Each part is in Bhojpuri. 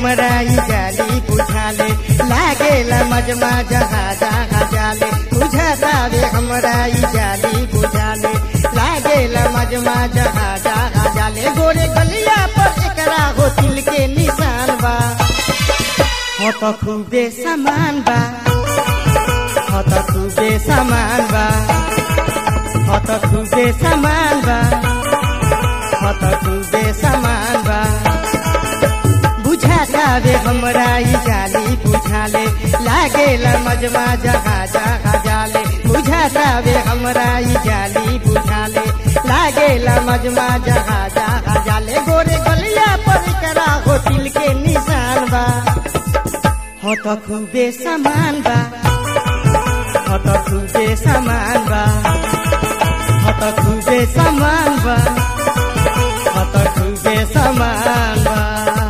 हमरा ई जाली बुझाले लागेला मजमा जहाजा जाले बुझातावे हमरा ई जाली बुझाले लागेला मजमा जहाजा जाले गोरे गलिया पर एकरा हो तिल के निशान बा हो त खूबे समान बा हो त खूबे समान बा हो त खूबे समान बा हो त खूबे समान बा बुझाता वे हमरा ई जाली बुझाले लागेला मजमा जहा जहा जाले बुझाता वे हमरा ई जाली बुझाले लागेला मजमा जहा जहा जाले गोरे गलिया पर करा हो तिल के निशान बा हो त खूबे समान बा हो त खूबे समान बा हो त खूबे समान बा हो त खूबे समान बा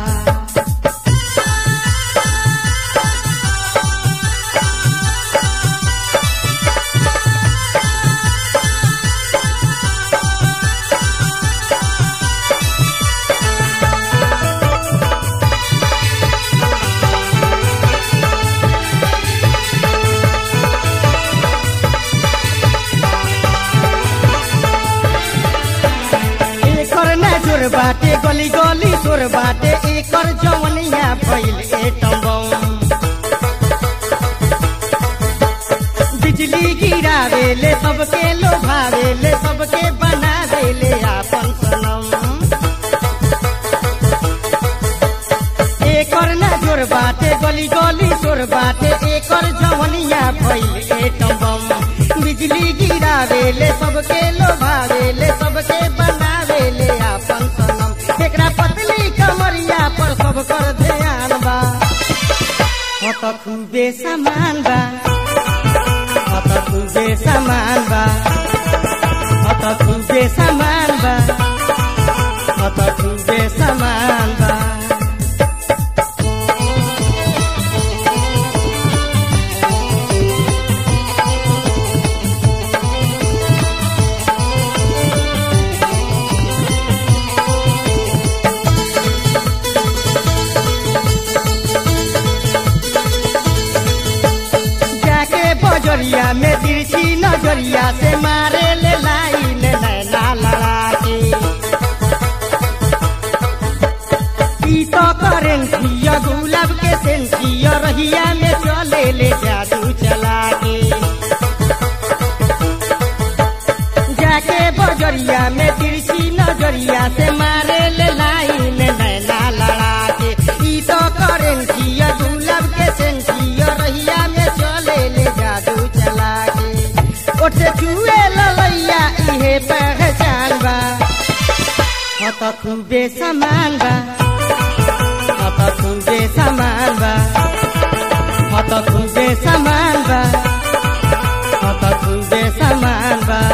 एकर नजर बाटे गली गली सोर बाटे एकर जवनिया भइल एटम बिजली गिरावेले सबके लोभावेले सबके बनावेले आपन सनम एकर नजर बाटे गली गली सोर बाटे एकर जवनिया भइल एटम बिजली गिरावेले सबके लोभावेले सबके बनावेले आपन सनम एकरा पतली कमरिया पर सब कर ध्यान बा हो त खूबे समान बा हो त खूबे समान बा हो त खूबे समान बा हो त खूबे समान बा जाके बजरिया में तिरछी नजरिया से मारे ले लाइन नैना लड़ा के ई तो करेंसिया गुलाब के सेंसिया रहिया में चले ले जादू चला के जाके बजरिया में तिरछी नजरिया से मारे ले लाइन नैना लड़ा के ई तो करेंसिया गुलाब के सेंसिया रहिया में चले ले जादू चला के ओठ से चुए ललैया इहे पहचान बा हो त खूबे समान बा हो त खूबे समान बा हो त खूबे समान बा हो त खूबे समान बा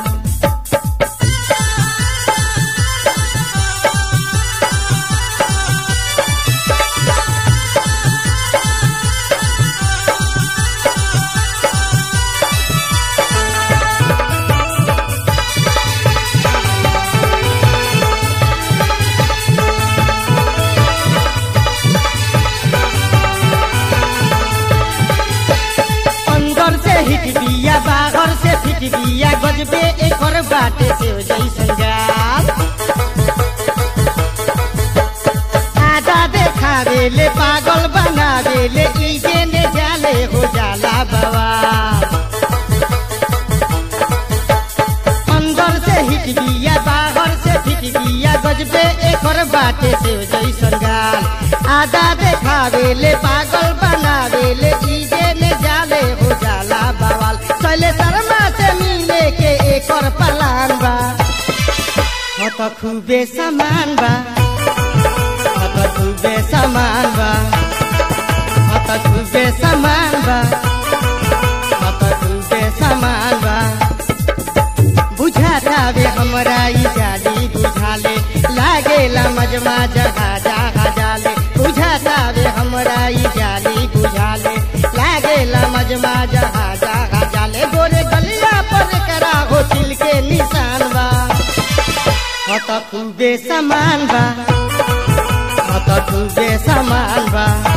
अंदर से हिट बिया बाहर से फिट बिया गजबे एकर बाटे से हो जैसन गाल आधा देखावेले पागल बनावेले ई जेने जाले हो जाला बवाल अंदर से हिट बिया बाहर से फिट बिया गजबे एकर बाटे से हो जैसन गाल आधा देखावेले पागल बनावेले ई जेने जाले हो जाला बवाल चले शर्मा से मिले के एकर पलान बा हो त खूबे समान बा हो त खूबे समान बा हो त खूबे समान बा हो त खूबे समान बा बुझाता वे हमरा ई जाली बुझाले लागेला मजमा जहा जहा जाले बुझाता वे हमरा ई जाली बुझाले लागेला मजमा जहा जहा जाले गोरे गलिया पर करा हो तिल के निशान बा हो त खूबे समान बा हो तो खूबे सामान बा